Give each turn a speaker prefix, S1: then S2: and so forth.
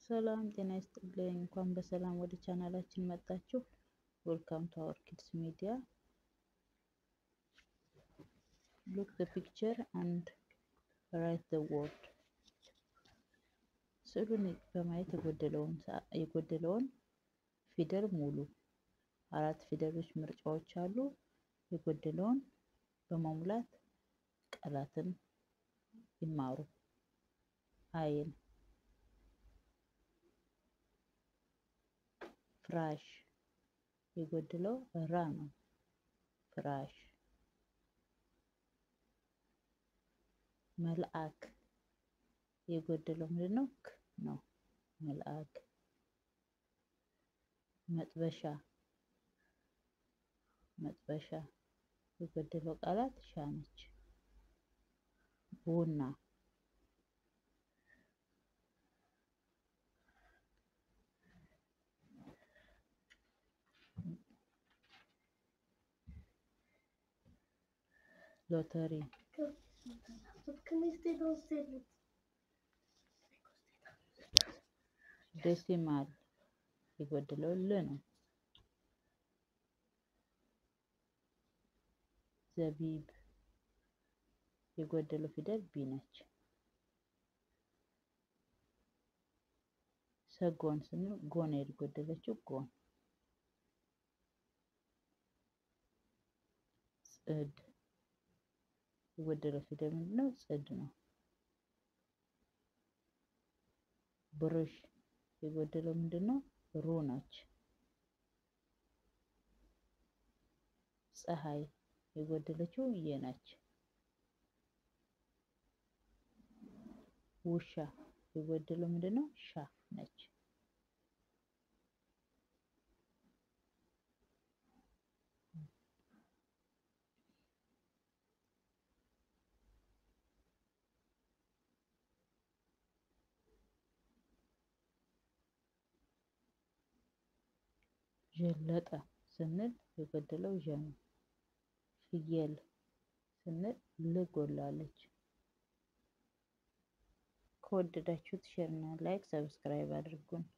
S1: ሰላም ጤና ይስጥልኝ። እንኳን በሰላም ወደ ቻናላችን መጣችሁ። ዌልካም ቱ አወር ኪድስ ሚዲያ ሉክ ዘ ፒክቸር አንድ ራይት ዘ ወርድ። ስዕሉን በማየት የጎደለውን ፊደል ሙሉ። አራት ፊደሎች ምርጫዎች አሉ። የጎደለውን በመሙላት ቃላትን ይማሩ። አይን ፍራሽ የጎደለው ራ ነው። ፍራሽ መልአክ የጎደለው ምንድን ነው? ክ ነው። መልአክ መጥበሻ መጥበሻ የጎደለው ቃላት ሻ ነች። ቡና ሎተሪ ዴሲማል የጎደለው ል ነው። ዘቢብ የጎደለው ፊደል ቢ ነች። ሰጎን ስንል ጎን የጎደለችው ጎን። ጽድ የጎደለው ፊደል ምንድን ነው? ጽድ ነው። ብሩሽ የጎደለው ምንድን ነው? ሩ ነች። ፀሐይ የጎደለችው የ ነች። ውሻ የጎደለው ምንድን ነው? ሻ ነች። ዠለጠ ስንል የጎደለው ዠ ነው። ፍየል ስንል ል ጎላለች። ከወደዳችሁት ሼር እና ላይክ ሰብስክራይብ አድርጉን።